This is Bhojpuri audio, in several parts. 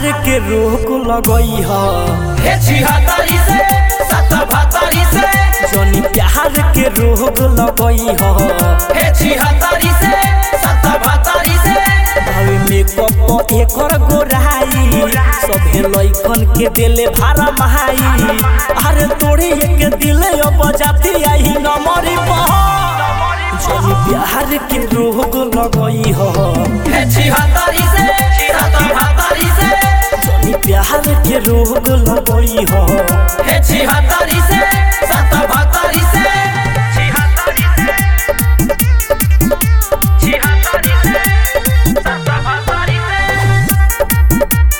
प्यार के रोग लगई ह हे छिहत्तरी से सत बहत्तरी से जनी प्यार के रोग लगई ह हे छिहत्तरी से सत बहत्तरी से भावे मेकअप एकर गोराई सभे लइकन के दिले भारा महाई अरे तोड़े एक दिल अब जाती आई नमरी पह जनी प्यार के रोग लगई ह हे छिहत्तरी से सत बहत्तरी से जनी प्यार के रोग लगई ह हे छिहत्तरी से सत बहत्तरी से छिहत्तरी से छिहत्तरी से सत बहत्तरी से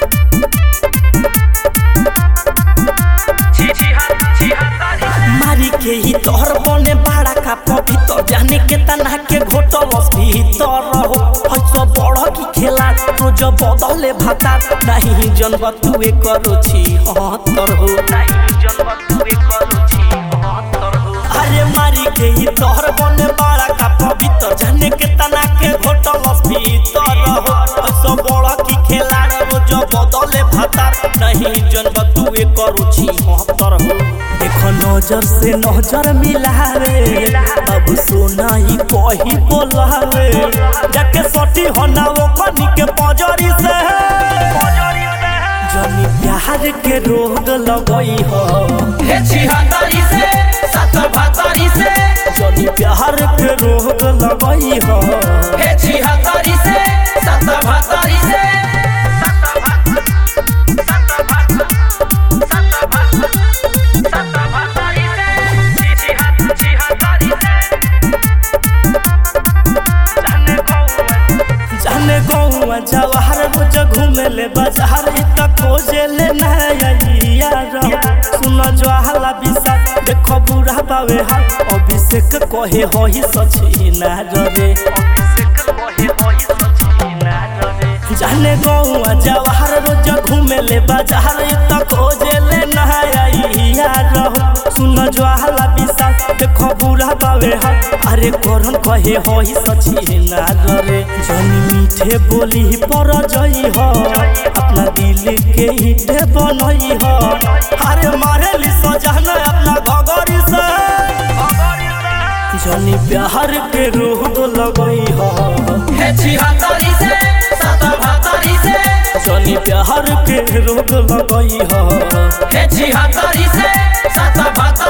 मारी के ही तोहर बने बाड़ा का पवित्र जाने के तना के घोटलस भीतर हो हइसो बड़ की खेला रोज बदले भाता नहीं जनब तुए करो छी हतर हो नहीं जनब तुए करो छी हतर हो अरे मारी के ही तोहर बने बाड़ा का पवित्र जाने के तना के घोटलस भीतर हो हइसो बड़ की खेला रोज बदले भाता नहीं जनब तुए करो छी हतर हो देखो नजर से नजर मिलावे अब सोना ही कही बोलावे जाके सटी होना वो कनी के पजरी से जनी प्यार के रोग लगई हो हे छिहत्तरी से सत बहत्तरी से जनी प्यार के रोग लगई हो हे छिहत्तरी से सत बहत्तरी से जाने गौआ जवाहर रोज घूमे ले बाजार त खोजे ले नया सुन ज्वाला बिसा देखो बुढ़ा पावे हाल अभिषेक कहे होई सची ना रे जाने गौआ जवाहर रोज घूमे ले बाजार त खोजे ले नया सुन ज्वाला बिसा देखो बुढ़ा पावे हाल अरे करन कहे होई सची ना रे जनी मीठे बोली पर जई हो अपना दिल के ईटे बनई हो अरे मारे ली सजन अपना घगरी से जनी प्यार के रोग लगई हो हे छिहत्तरी से सत बहत्तरी से जनी प्यार के रोग लगई हो हे छिहत्तरी से सत बहत्तरी